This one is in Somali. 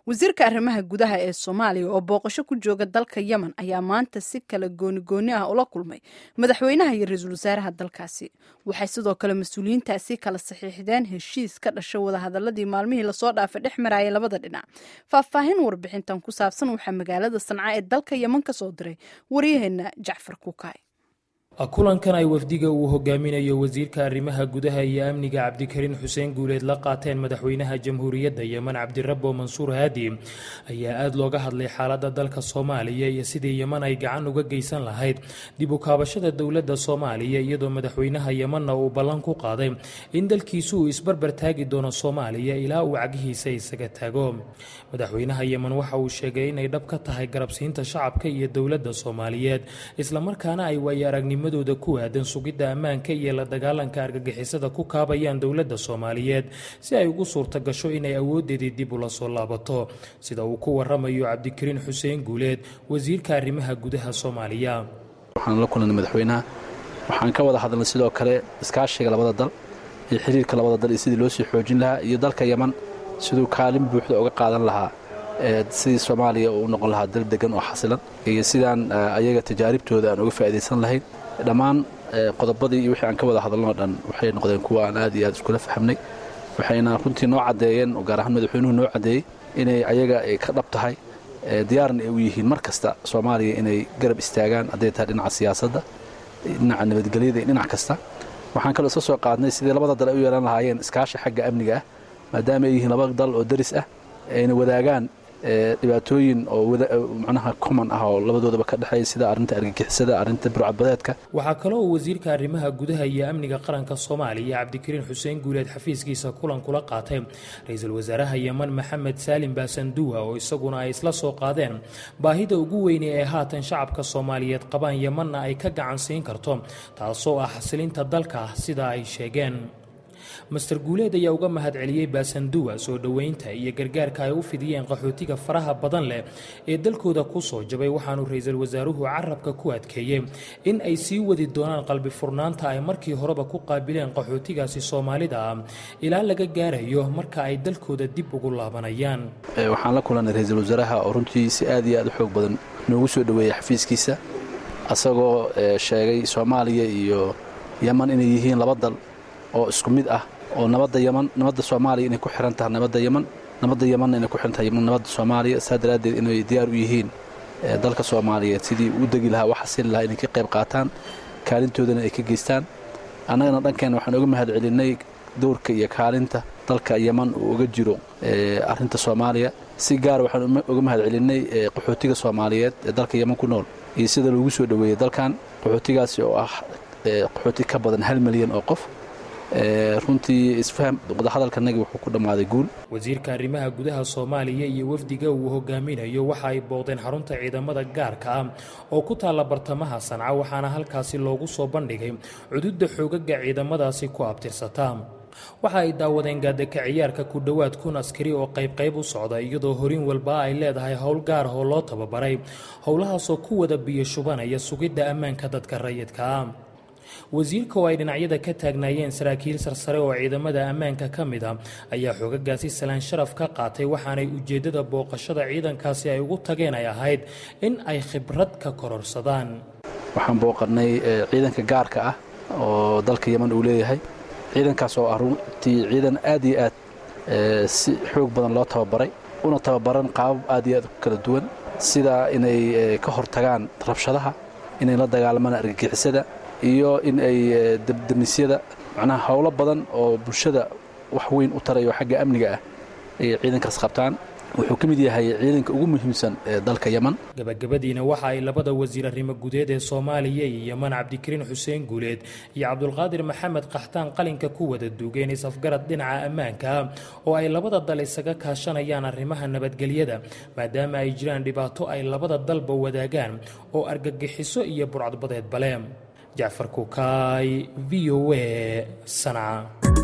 wasiirka arrimaha gudaha ee soomaaliya oo booqasho ku jooga dalka yemen ayaa maanta si kala goonigooni ah ula kulmay madaxweynaha iyo ra-iisul wasaaraha dalkaasi waxay sidoo kale mas-uuliyiintaasi kala saxiixdeen heshiis ka dhasha wadahadaladii maalmihii lasoo dhaafay dhex marayay labada dhinac faahfaahin warbixintan ku saabsan waxaa magaalada sanca ee dalka yemen ka soo diray waryaheena jacfar kuukay kulankan ay wafdiga uu hogaaminayo wasiirka arrimaha gudaha iyo amniga cabdikariin xuseen guuleed la qaateen madaxweynaha jamhuuriyadda yemen cabdirabbo mansuur haadi ayaa aada looga hadlay xaaladda dalka soomaaliya iyo sidii yemen ay gacan uga geysan lahayd dib u kaabashada dowladda soomaaliya iyadoo madaxweynaha yemenna uu ballan ku qaaday in dalkiisu uu isbarbar taagi doono soomaaliya ilaa uu cagihiisa isaga taago madaxweynaha yemen waxa uu sheegay inay dhab ka tahay garabsiinta shacabka iyo dowladda soomaaliyeed islamarkaana ay waayo aragnimo dooda ku aadan sugidda ammaanka iyo la dagaalanka argagixisada ku kaabayaan dowladda soomaaliyeed si ay ugu suurta gasho inay awoodeedii dib ula soo laabato sida uu ku waramayo cabdikariin xuseen guuleed wasiirka arrimaha gudaha soomaaliya waxaan la kulanay madaxweynaha waxaan ka wada hadalnay sidoo kale iskaashiga labada dal iyo xiriirka labada dal iyo sidii loo sii xoojin lahaa iyo dalka yeman siduu kaalin buuxda uga qaadan lahaa sidii soomaaliya uu noqon lahaa dal degan oo xasilan iyo sidaan ayaga tajaaribtooda aan uga faa'iidaysan lahayn dhammaan qodobadii iyo wixii aan ka wada hadalnoo dhan waxay noqdeen kuwa aan aad iyo aad iskula fahamnay waxayna runtii noo caddeeyeen oo gaar ahaan madaxweynuhu noo caddeeyey inay ayaga ay ka dhab tahay diyaarna ay u yihiin mar kasta soomaaliya inay garab istaagaan hadday tahay dhinaca siyaasadda dhinaca nabadgelyada iyo dhinac kasta waxaan kaloo isla soo qaadnay sidii labada dal ay u yeelan lahaayeen iskaashi xagga amniga ah maadaama ay yihiin laba dal oo daris ah ayna wadaagaan dhibaatooyin oo macnaha common ah oo labadoodaba ka dhexeeya sida arrinta argagixisada arrinta burcadbadeedka waxaa kaloo uu wasiirka arrimaha gudaha iyo amniga qaranka soomaaliya cabdikariin xuseen guuleed xafiiskiisa kulan kula qaatay ra-iisul wasaaraha yemen maxamed saalim baasanduwa oo isaguna ay isla soo qaadeen baahida ugu weyne ee haatan shacabka soomaaliyeed qabaan yemanna ay ka gacan siin karto taasoo ah xasilinta dalka sida ay sheegeen master guuleed ayaa uga mahad celiyey baasanduwa soo dhoweynta iyo gargaarka ay u fidiyeen qaxootiga faraha badan leh ee dalkooda ku soo jabay waxaanu ra-iisul wasaaruhu carabka ku adkeeyey in ay sii wadi doonaan qalbi furnaanta ay markii horeba ku qaabileen qaxootigaasi soomaalida ah ilaa laga gaarayo marka ay dalkooda dib ugu laabanayaan waxaan la kulanay ra-iisul wasaaraha oo runtii si aad iyo aad u xoog badan noogu soo dhoweeyey xafiiskiisa asagoo sheegay soomaaliya iyo yeman inay yihiin laba dal oo isku mid ah oo nabadda yeman nabadda soomaaliya inay ku xihan tahay nabadda yeman nabadda yemanna inay ku xihan tahay nabadda soomaaliya saa daraaddeed inay diyaar u yihiin dalka soomaaliyeed sidii u degi lahaa wax xasili lahaa inay ka qayb qaataan kaalintoodana ay ka geystaan annagana dhankeenna waxaan uga mahad celinnay dowrka iyo kaalinta dalka yeman uu uga jiro arrinta soomaaliya si gaara waxaan uga mahad celinnay qaxootiga soomaaliyeed ee dalka yeman ku nool iyo sida loogu soo dhoweeyey dalkan qaxootigaasi oo ah qaxooti ka badan hal milyan oo qof runtii isfaham wadahadalkanagi wuxuu ku dhammaaday guul wasiirka arrimaha gudaha soomaaliya iyo wafdiga uu hogaaminayo waxa ay booqdeen xarunta ciidamada gaarka ah oo ku taalla bartamaha sanca waxaana halkaasi loogu soo bandhigay cududda xoogaga ciidamadaasi ku abtirsataa waxa ay daawadeen gaadaka ciyaarka ku dhowaad kun askari oo qaybqayb u socda iyadoo horin walba ay leedahay howl gaar oo loo tababaray howlahaasoo ku wada biyo shubanaya sugidda ammaanka dadka rayidka ah wasiirka oo ay dhinacyada ka taagnaayeen saraakiil sarsare oo ciidamada ammaanka ka mid a ayaa xoogagaasi salaan sharaf ka qaatay waxaanay ujeeddada booqashada ciidankaasi ay ugu tageen ay ahayd in ay khibrad ka kororsadaan waxaan booqannay ciidanka gaarka ah oo dalka yeman uu leeyahay ciidankaas oo ah runtii ciidan aad iyo aad si xoog badan loo tababaray una tababaran qaabab aad iyo aad u kala duwan sida inay ka hortagaan rabshadaha inay la dagaalamaan argagixisada iyo in ay debdemisyada macnaha howlo badan oo bulshada wax weyn u tarayo xagga amniga ah ay ciidankaas qabtaan wuxuu ka mid yahay ciidanka ugu muhiimsan ee dalka yeman gabagabadiina waxa ay labada wasiir arrimo gudeed ee soomaaliya iyo yeman cabdikariin xuseen guuleed iyo cabdulqaadir maxamed qaxtaan qalinka ku wada duugeen is-afgarad dhinaca ammaanka oo ay labada dal isaga kaashanayaan arrimaha nabadgelyada maadaama ay jiraan dhibaato ay labada dalba wadaagaan oo argagixiso iyo burcadbadeed bale jacfar kukaay v o a sanca